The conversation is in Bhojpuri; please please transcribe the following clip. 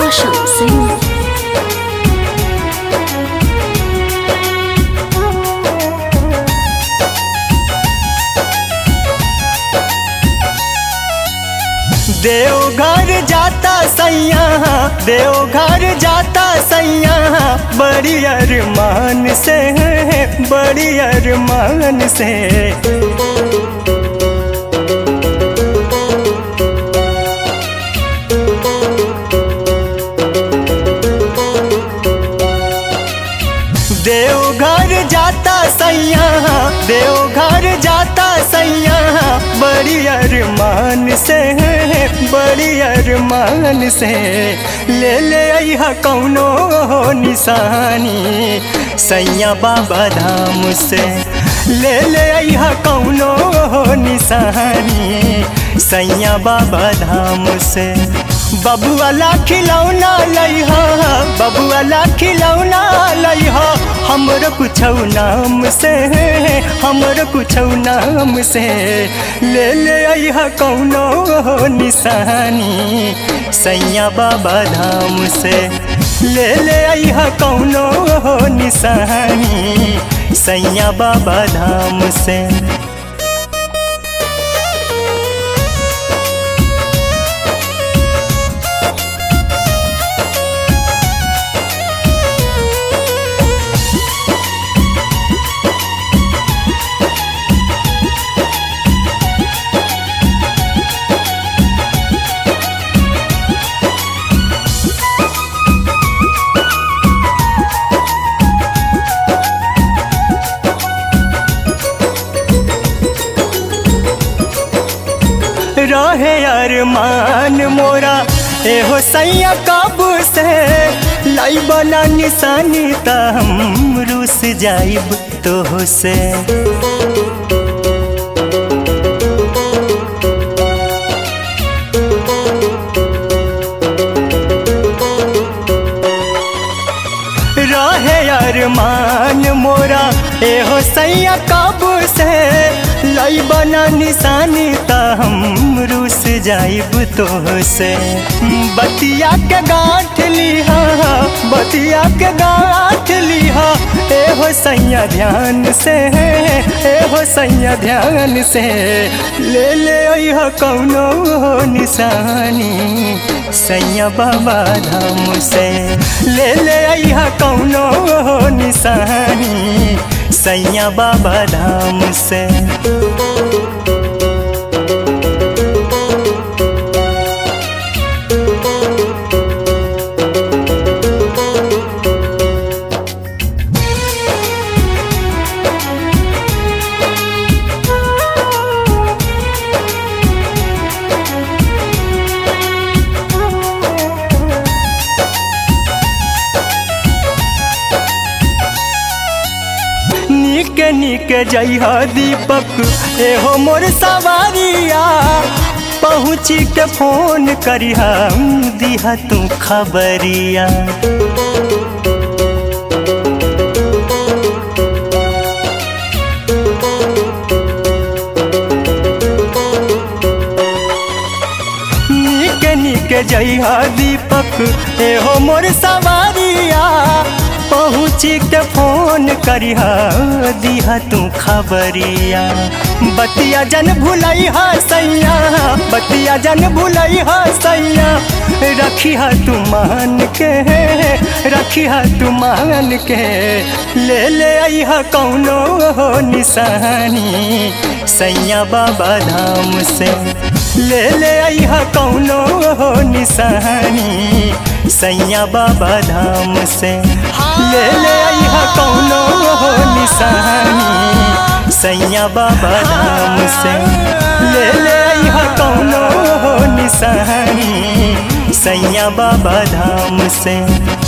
Roshan Singh. देवघर जाता सैया देवघर जाता सैया बड़ी अरमान से बड़ी अरमान से देवघर जाता सैया देवघर जाता सैया बड़ी अरमान से बड़ी अरमान से ले ले अहा कौनो निशानी सैया बाबा धाम से ले ले अहा कौनो निशानी सैया बाबा धाम से बबुआला खिलौना लइहा बबुआला खिलौना लइहा हमर कुछ नाम से हमर कुछ नाम से ले ले अहा कौनो निशानी सैया बाबा धाम से ले ले अहा कौनो निशानी सैया बाबा धाम से रहे अरमान मोरा एहो सैया काबू से लाई बना निशानी त हम रूस जाइब तो से रहे अरमान मोरा एहो सैया काबू से लाई बना निशानी त हम रूस जाइब तो से बतिया के गांठ लिहा बतिया के गांठ लिहा एहो सैया ध्यान से एहो सैया ध्यान से ले ले अह कौनो निशानी सैया बाबा धाम से ले ले अह कौनो निशानी सैया बाबा धाम से निक निक जइह दीपक एहो मोर सवारिया पहुँची के फोन करिह दिहा तू खबरिया निक निक जइह दीपक एहो मोर सवारिया पहुँची के फोन करिह दिहा तू खबरिया बतिया जन भुलैहा सैया बतिया जन भुलैहा सैया रखिह तू मान के रखिह तू मान के ले ले अह कौनो निशानी सैया बाबा धाम से ले ले अह कौनो निशानी सैया बाबा धाम से ले ले अह कौनो निशानी सैया बाबा धाम से ले ले अह कौनो निशानी सैया बाबा धाम से